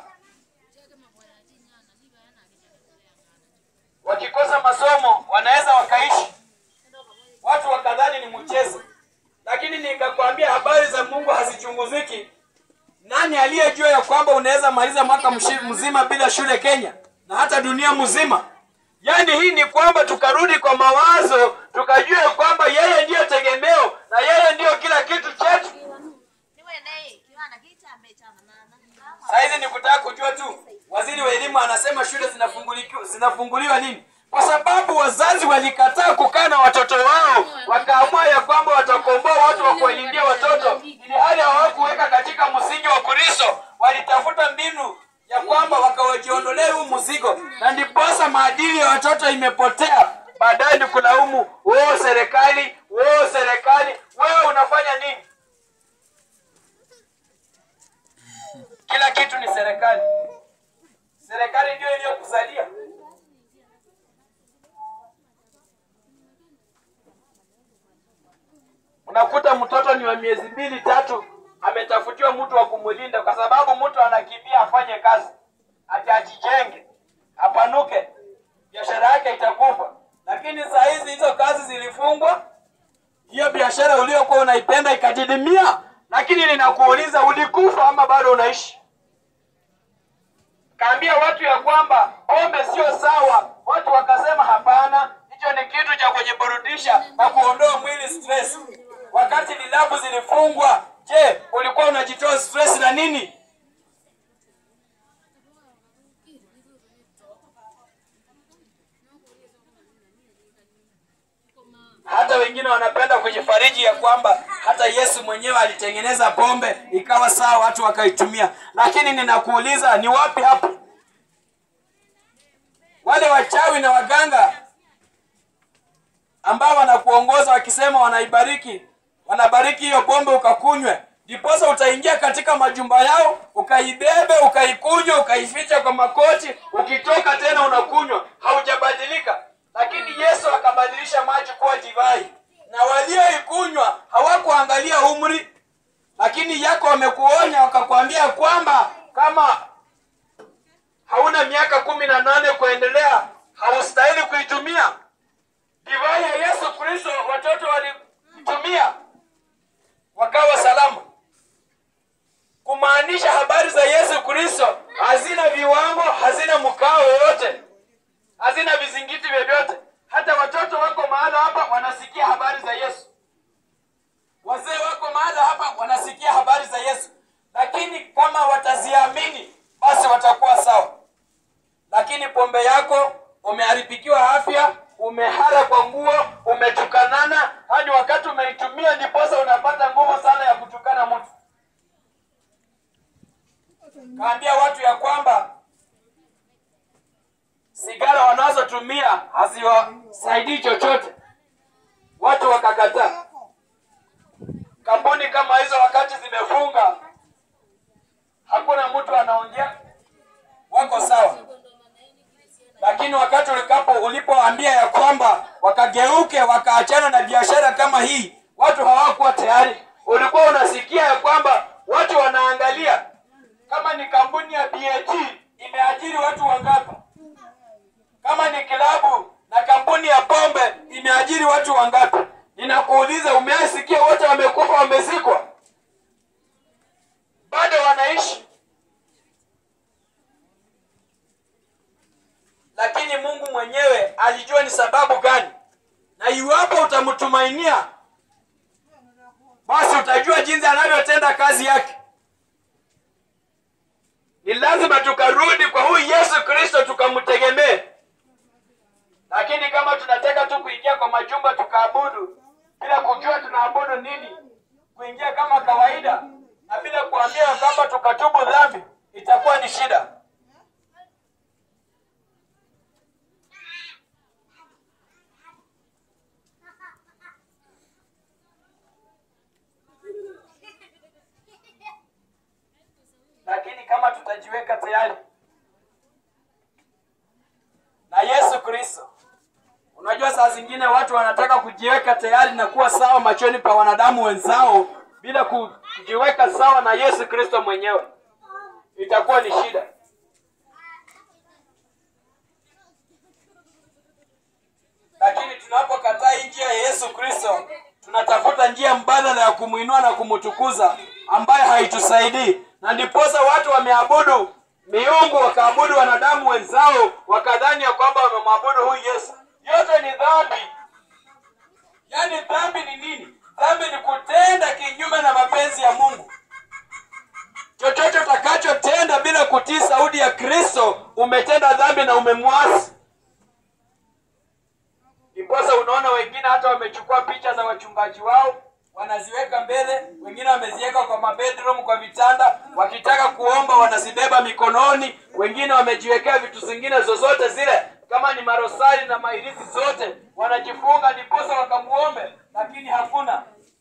wakikosa masomo wanaweza wakaishi, watu wakadhani ni mchezo, lakini nikakwambia habari za Mungu hazichunguziki. Nani aliyejua ya kwamba unaweza maliza mwaka mshi- mzima bila shule Kenya na hata dunia mzima? Yaani hii ni kwamba tukarudi kwa mawazo, tukajua ya kwamba yeye ndiyo tegemeo na yeye ndiyo kila kitu chetu. Saizi ni kutaka kujua tu, waziri wa elimu anasema shule zinafunguliwa, zinafunguliwa lini? Kwa sababu wazazi walikataa kukaa na watoto wao, wakaamua ya kwamba watakomboa watu wa kuwalindia watoto, ili hali hawakuweka katika msingi wa Kristo. Walitafuta mbinu ya kwamba wakawajiondolea huu mzigo, na ndiposa maadili ya watoto imepotea. Baadaye ni kulaumu wewe serikali, wewe serikali, wewe unafanya nini? Kila kitu ni serikali. Serikali ndio iliyokuzalia. Unakuta mtoto ni wa miezi mbili tatu, ametafutiwa mtu wa kumlinda, kwa sababu mtu anakimbia afanye kazi, ati ajijenge, apanuke, biashara yake itakufa. Lakini saa hizi hizo kazi zilifungwa, hiyo biashara uliyokuwa unaipenda ikadidimia. Lakini ninakuuliza, ulikufa ama bado unaishi? Kaambia watu ya kwamba pombe sio sawa, watu wakasema hapana, hicho ni kitu cha kujiburudisha na kuondoa mwili stress. Wakati vilabu zilifungwa, je, ulikuwa unajitoa stress na nini? Hata wengine wanapenda kujifariji ya kwamba hata Yesu mwenyewe alitengeneza pombe ikawa sawa, watu wakaitumia. Lakini ninakuuliza, ni wapi hapo wale wachawi na waganga ambao wanakuongoza wakisema wanaibariki, wanabariki hiyo pombe ukakunywe, ndiposa utaingia katika majumba yao ukaibebe, ukaikunywe, ukaificha kwa makoti, ukitoka tena unakunywa, haujabadilika. Lakini Yesu akabadilisha maji kuwa divai, na walioikunywa hawakuangalia umri, lakini yako wamekuonya, wakakwambia kwamba kama hauna miaka kumi na nane kuendelea haustahili kuitumia divai ya Yesu Kristo. Watoto walitumia wakawa salama, kumaanisha habari za Yesu Kristo hazina viwango, hazina mkao wowote, hazina vizingiti vyovyote. Hata watoto wako mahala hapa wanasikia habari za Yesu, wazee wako mahala hapa wanasikia habari za Yesu, lakini kama wataziamini basi watakuwa sawa. Lakini pombe yako umeharibikiwa afya, umehara kwa nguo, umetukanana hadi wakati umeitumia, ndiposa unapata nguvu sana ya kutukana mtu. Kaambia watu ya kwamba sigara wanazotumia haziwasaidii chochote, watu wakakataa. Kampuni kama hizo wakati zimefunga, hakuna mtu anaongea, wako sawa. Lakini wakati ulikapo ulipoambia ya kwamba wakageuke wakaachana na biashara kama hii, watu hawakuwa tayari. Ulikuwa unasikia ya kwamba watu wanaangalia kama ni kampuni ya BAT imeajiri watu wangapi, kama ni kilabu na kampuni ya pombe imeajiri watu wangapi. Ninakuuliza, umeasikia wote wamekufa, wamezikwa, bado wanaishi ni sababu gani na iwapo utamtumainia basi utajua jinsi anavyotenda kazi yake ni lazima tukarudi kwa huyu yesu kristo tukamtegemee lakini kama tunataka tu kuingia kwa majumba tukaabudu bila kujua tunaabudu nini kuingia kama kawaida na bila kuambia kwamba tukatubu dhambi itakuwa ni shida lakini kama tutajiweka tayari na yesu kristo unajua saa zingine watu wanataka kujiweka tayari na kuwa sawa machoni pa wanadamu wenzao bila ku- kujiweka sawa na yesu kristo mwenyewe itakuwa ni shida lakini tunapokataa hii njia ya yesu kristo tunatafuta njia mbadala ya kumwinua na kumtukuza ambaye haitusaidii na ndiposa watu wameabudu miungu wakaabudu wanadamu wenzao wakadhani ya kwamba wamemwabudu huyu yesu yote ni dhambi yaani dhambi ni nini dhambi ni kutenda kinyume na mapenzi ya mungu chochote utakachotenda bila kutii sauti ya kristo umetenda dhambi na umemwasi ndiposa unaona wengine hata wamechukua picha za wachungaji wao wanaziweka mbele wengine wameziweka kwa mabedroom kwa vitanda wakitaka kuomba wanazibeba mikononi wengine wamejiwekea vitu zingine zozote zile kama ni marosari na mairisi zote wanajifunga ndiposa wakamuombe lakini hakuna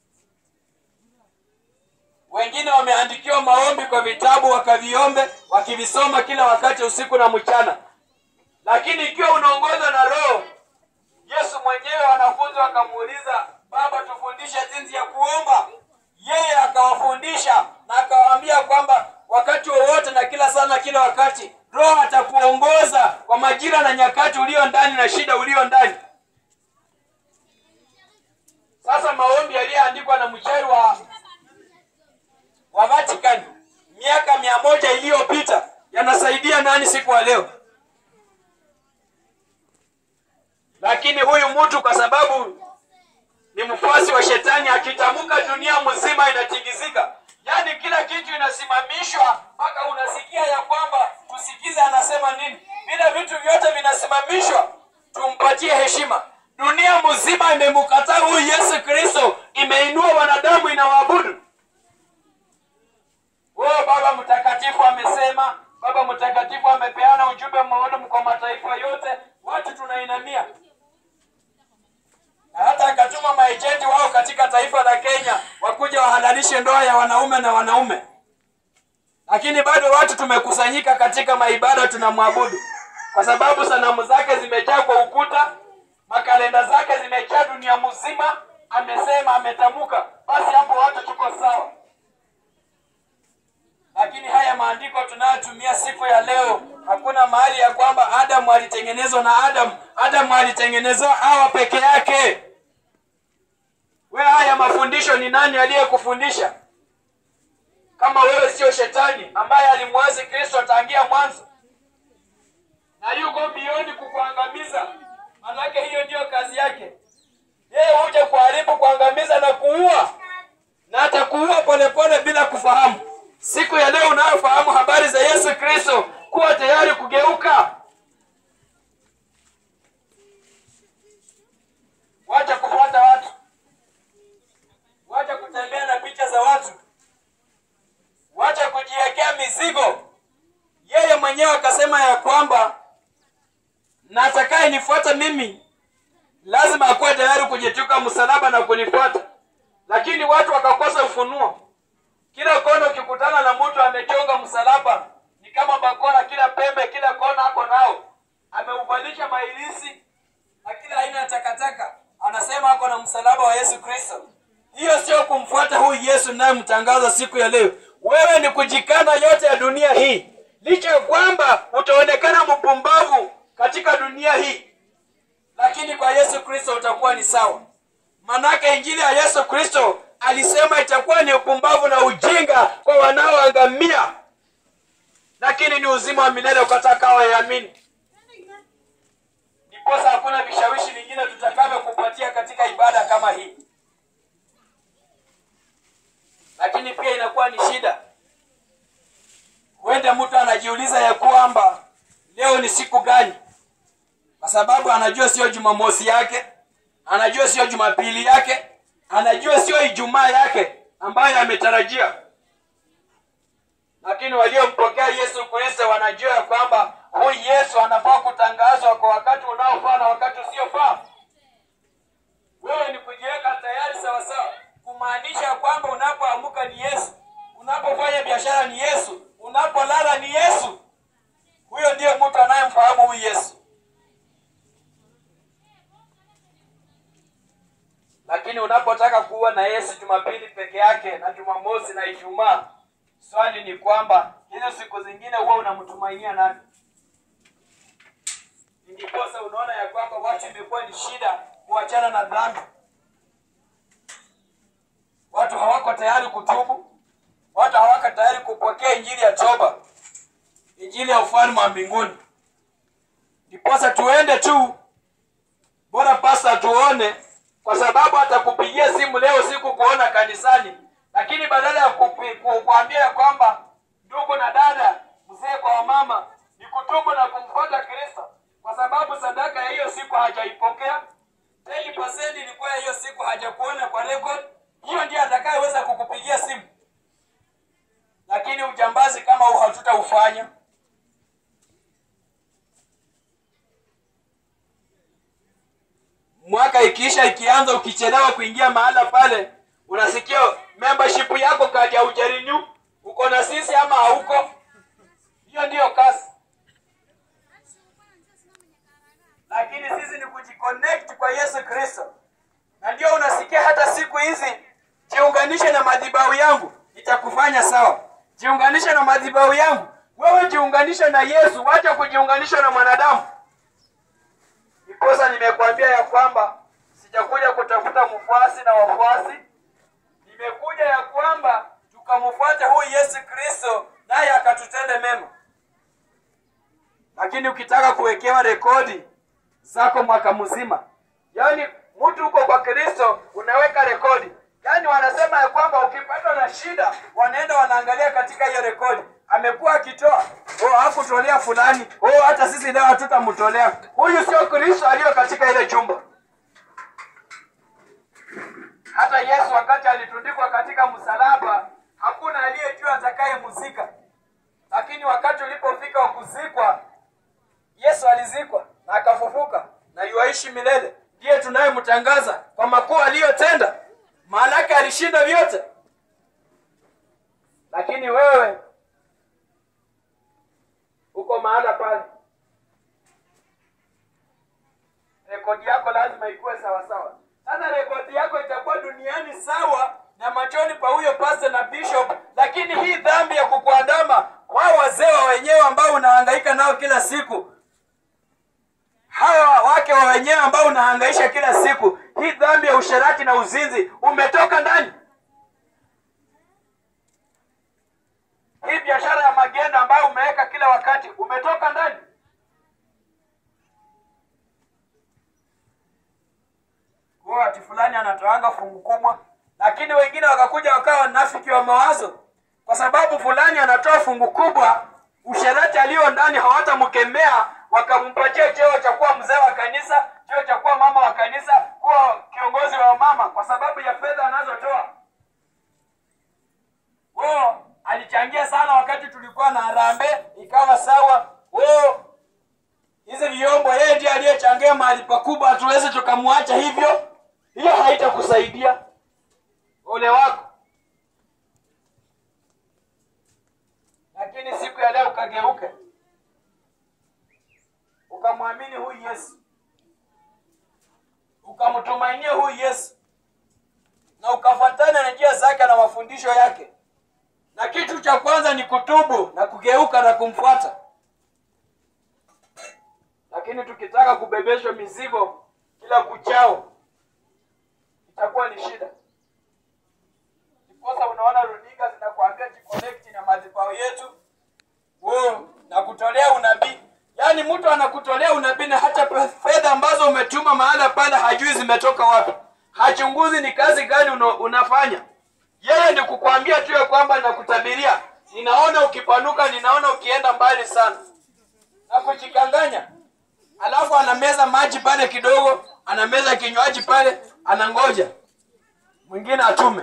wengine wameandikiwa maombi kwa vitabu wakaviombe wakivisoma kila wakati usiku na mchana lakini ikiwa unaongozwa na roho yesu mwenyewe wanafunzi wakamuuliza baba tufundishe jinsi ya kuomba yeye akawafundisha na akawaambia kwamba wakati wowote na kila saa na kila wakati roho atakuongoza kwa majira na nyakati ulio ndani na shida ulio ndani sasa maombi yaliyoandikwa na mchari wa wa vatican miaka mia moja iliyopita yanasaidia nani siku wa leo lakini huyu mtu kwa sababu ni mfuasi wa shetani akitamka dunia mzima inatingizika yaani kila kitu inasimamishwa mpaka unasikia ya kwamba tusikize anasema nini vile vitu vyote vinasimamishwa tumpatie heshima dunia mzima imemkataa huyu yesu kristo imeinua wanadamu inawaabudu oh baba mtakatifu amesema baba mtakatifu amepeana ujumbe maalum kwa mataifa yote watu tunainamia na hata akatuma maejenti wao katika taifa la kenya wakuja wahalalishe ndoa ya wanaume na wanaume lakini bado watu tumekusanyika katika maibada tunamwabudu kwa sababu sanamu zake zimejaa kwa ukuta makalenda zake zimejaa dunia mzima amesema ametamuka basi hapo watu tuko sawa lakini haya maandiko tunayotumia siku ya leo hakuna mahali ya kwamba adamu alitengenezwa na adamu adamu alitengenezwa hawa peke yake we haya mafundisho ni nani aliyekufundisha kama wewe sio shetani ambaye alimwazi kristo tangia mwanzo na yuko bioni kukuangamiza manake hiyo ndiyo kazi yake yeye huja kuharibu kuangamiza na kuua na atakuua polepole bila kufahamu siku ya leo unayofahamu habari za yesu kristo kuwa tayari kugeuka wacha kufuata watu wacha kutembea na picha za watu wacha kujiwekea mizigo yeye mwenyewe akasema ya kwamba na atakaye nifuata mimi lazima akuwe tayari kujituka msalaba na kunifuata lakini watu wakakosa ufunuo kila kona ukikutana na mtu amechonga msalaba ni kama bakora kila pembe kila kona ako nao ameuvalisha mailisi na kila aina ya takataka anasema ako na msalaba wa yesu kristo hiyo sio kumfuata huyu yesu nayemtangaza siku ya leo wewe ni kujikana yote ya dunia hii licha ya kwamba utaonekana mpumbavu katika dunia hii lakini kwa yesu kristo utakuwa ni sawa manake injili ya yesu kristo alisema itakuwa ni upumbavu na ujinga kwa wanaoangamia lakini ni uzima wa milele ukatakao yaamini ndiposa hakuna vishawishi vingine tutakavyokupatia katika ibada kama hii lakini pia inakuwa ni shida huenda mtu anajiuliza ya kwamba leo ni siku gani kwa sababu anajua sio jumamosi yake anajua sio jumapili yake anajua sio ijumaa yake ambayo ametarajia lakini waliompokea yesu kristo wanajua ya kwamba huyu yesu anafaa kutangazwa kwa wakati unaofaa na wakati usiofaa wewe ni kujiweka tayari sawasawa kumaanisha kwamba unapoamuka ni yesu unapofanya biashara ni yesu unapolala ni yesu huyo ndiye mtu anayemfahamu huyu yesu lakini unapotaka kuwa na yesu jumapili peke yake na jumamosi na ijumaa swali ni kwamba hizo siku zingine huwa unamtumainia nani ndiposa unaona ya kwamba watu imekuwa ni shida kuachana na dhambi watu hawako tayari kutubu watu hawako tayari kupokea injili ya toba injili ya ufalme wa mbinguni ndiposa tuende tu bora pasta tuone kwa sababu atakupigia simu leo siku kuona kanisani lakini badala ya kupi- ku- kuambia ya kwamba ndugu na dada mzee kwa wamama ni kutubu na kumfuata kristo kwa sababu sadaka ya hiyo siku hajaipokea 10% ilikuwa ya hiyo siku hajakuona kwa record hiyo ndiye atakayeweza kukupigia simu lakini ujambazi kama huu hatutaufanya mwaka ikiisha ikianza ukichelewa kuingia mahala pale unasikia membership yako kadi haujarenew uko na sisi ama hauko hiyo ndiyo kazi lakini sisi ni kujiconnect kwa yesu kristo na ndio unasikia hata siku hizi jiunganishe na madhibahu yangu itakufanya sawa jiunganishe na madhibahu yangu wewe jiunganishe na yesu wacha kujiunganisha na mwanadamu ndiposa nimekuambia ya kwamba sijakuja kutafuta mfuasi na wafuasi nimekuja ya kwamba tukamfuate huyu yesu kristo naye akatutende mema lakini ukitaka kuwekewa rekodi zako mwaka mzima yaani mtu uko kwa kristo unaweka rekodi yaani wanasema ya kwamba ukipatwa na shida wanaenda wanaangalia katika hiyo rekodi amekuwa akitoa oh, hakutolea fulani oh, hata sisi leo hatutamtolea huyu sio kristo aliyo katika ile jumba hata yesu wakati alitundikwa katika msalaba hakuna aliyejua atakayemzika lakini wakati ulipofika wa kuzikwa yesu alizikwa na akafufuka na yuaishi milele ndiye tunayemtangaza kwa makuu aliyotenda maanake alishinda vyote lakini wewe uko mahala pale rekodi yako lazima ikuwe sawasawa sasa rekodi yako itakuwa duniani sawa na machoni pa huyo pastor na bishop lakini hii dhambi ya kukuandama wao wazee wa wenyewe ambao unahangaika nao kila siku hawa wake wa wenyewe ambao unahangaisha kila siku hii dhambi ya usherati na uzinzi umetoka ndani hii biashara ya magendo ambayo umeweka kila wakati umetoka ndani huo ati fulani anatoanga fungu kubwa lakini wengine wakakuja wakawa wanafiki wa mawazo kwa sababu fulani anatoa fungu kubwa usherati aliyo ndani hawatamkemea wakampatia cheo cha kuwa mzee wa kanisa cheo cha kuwa mama wa kanisa kuwa kiongozi wa mama kwa sababu ya fedha anazotoa huo alichangia sana wakati tulikuwa na harambe ikawa sawa huo hizi vyombo yeye ndiye aliyechangia mahali pakubwa hatuwezi tukamwacha hivyo hiyo haitakusaidia ole wako lakini siku ya leo ukageuke ukamwamini huyu yesu ukamtumainia huyu yesu na ukafuatana na njia zake na mafundisho yake na kitu cha kwanza ni kutubu na kugeuka na kumfuata lakini tukitaka kubebeshwa mizigo kila kuchao itakuwa ni shida ndiposa unaona runinga zinakuambia jiconnect na madhabahu yetu Wow, na kutolea unabii yaani mtu anakutolea unabii na hata pe- fedha ambazo umetuma mahala pale hajui zimetoka wapi hachunguzi ni kazi gani una, unafanya yeye ni kukwambia tu ya kwamba nakutabiria ninaona ukipanuka ninaona ukienda mbali sana na kujikanganya alafu anameza maji pale kidogo anameza kinywaji pale anangoja mwingine atume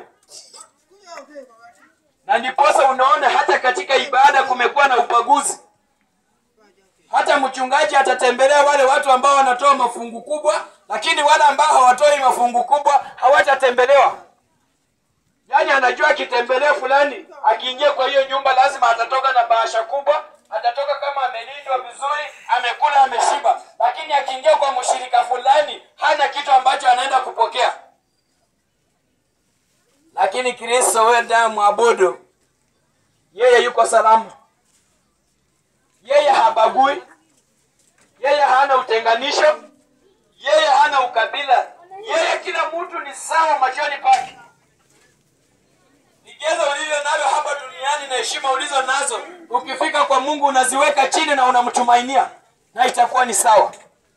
na ndiposa unaona hata katika ibada kumekuwa na ubaguzi hata mchungaji atatembelea wale watu ambao wanatoa mafungu kubwa lakini wale ambao hawatoi mafungu kubwa hawatatembelewa yaani anajua akitembelea fulani akiingia kwa hiyo nyumba lazima atatoka na bahasha kubwa atatoka kama amelindwa vizuri amekula ameshiba lakini akiingia kwa mshirika fulani hana kitu ambacho anaenda kupokea lakini kristo wewe ndiye mwabudu yeye yuko salama yeye habagui yeye hana utenganisho yeye hana ukabila yeye kila mtu ni sawa machoni pake vigezo ulivyo navyo hapa duniani na heshima ulizo nazo ukifika kwa mungu unaziweka chini na unamtumainia na itakuwa ni sawa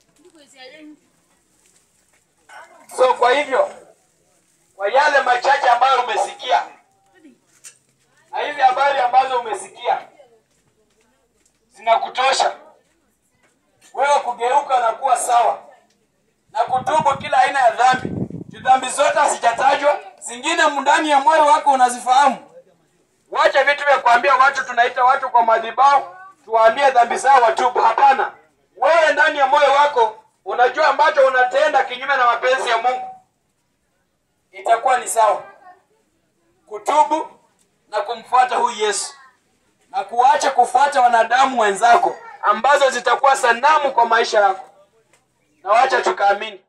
so kwa hivyo kwa yale machache ambayo umesikia na hizi habari ambazo umesikia zinakutosha wewe kugeuka na kuwa sawa na kutubu kila aina ya dhambi Juu dhambi zote hazijatajwa zingine ndani ya moyo wako unazifahamu wacha vitu vya kuambia watu tunaita watu kwa madhibao tuwaambie dhambi zao watubu hapana wewe ndani ya moyo wako unajua ambacho unatenda kinyume na mapenzi ya mungu itakuwa ni sawa kutubu na kumfuata huyu yesu na kuacha kufuata wanadamu wenzako ambazo zitakuwa sanamu kwa maisha yako na wacha tukaamini